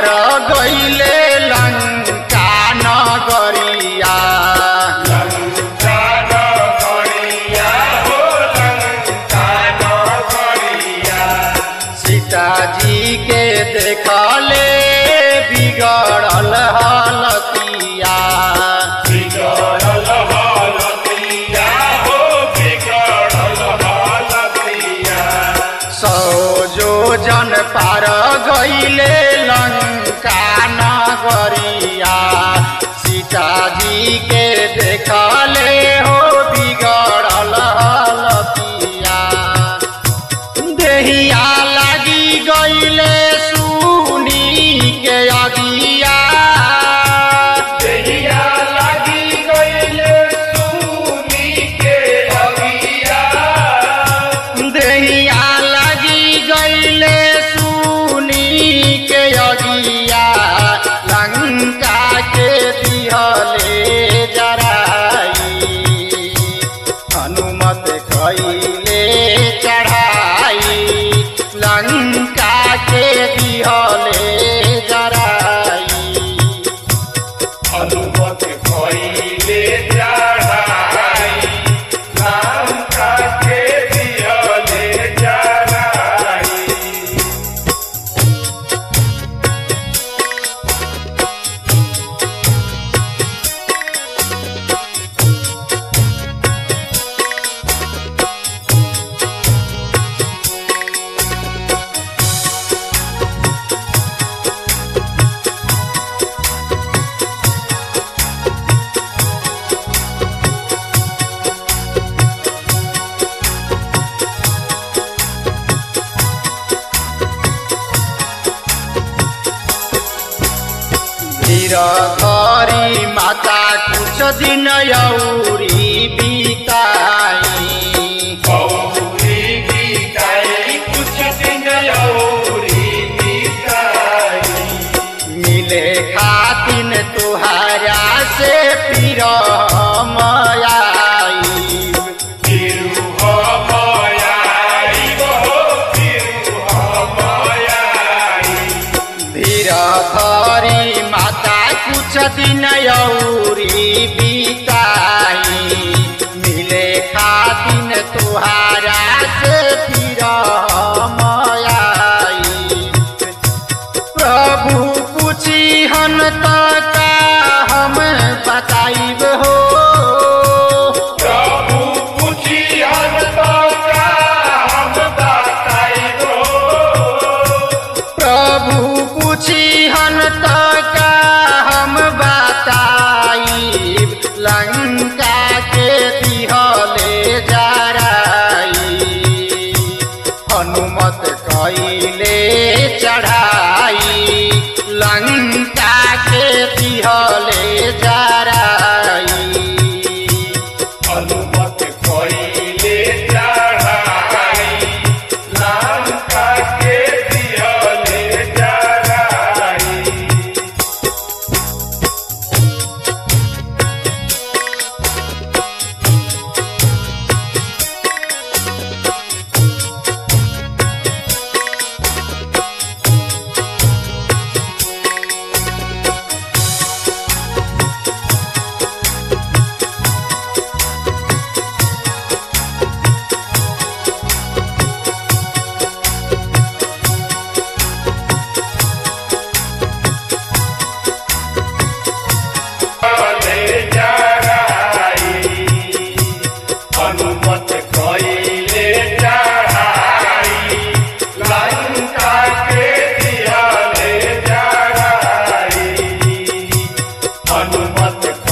गईले लंका नगरिया सीताजी के देखले बिगड़ल हलतिया सौ जो जन पार गईले लंका नगरिया सीताजी के देखले हो बिगड़ल हलतिया देहिया लागी गईले सुनी के अगिया देहिया लागी गईले सुनी के अगिया लंका के दिहले जराई हनुमत कईले चढ़ाई लंका के दिहले जराई अनुमत कइले चढ़ाई नाम काके दियले चढ़ाई धीर धरी माता कुछ दिन यौरी बिताई गौरी गीताई कुछ दिन औरी गीताई मिले खातिन तुहारा से पीर मयाई तिरुहमयाई हो तिरुहमयाई धीर धरी माता कुछ दिन यौरी बिताई मिले खातिन तुहारा से पीर मयाई प्रभु पूछी हन तक हम बताइब हो प्रभु पूछी हन का हम बताइबो प्रभु पूछी हन तक हम बताइब लंका के दिहले जराई हनुमत कइले चढ़ाई लंका के दिहले जराई अनुमत कइले चढ़ाई नाम काके दियले चढ़ाई ले चढ़ाई अनुमत कइले चढ़ाई लंका के दियले चढ़ाई अनुमत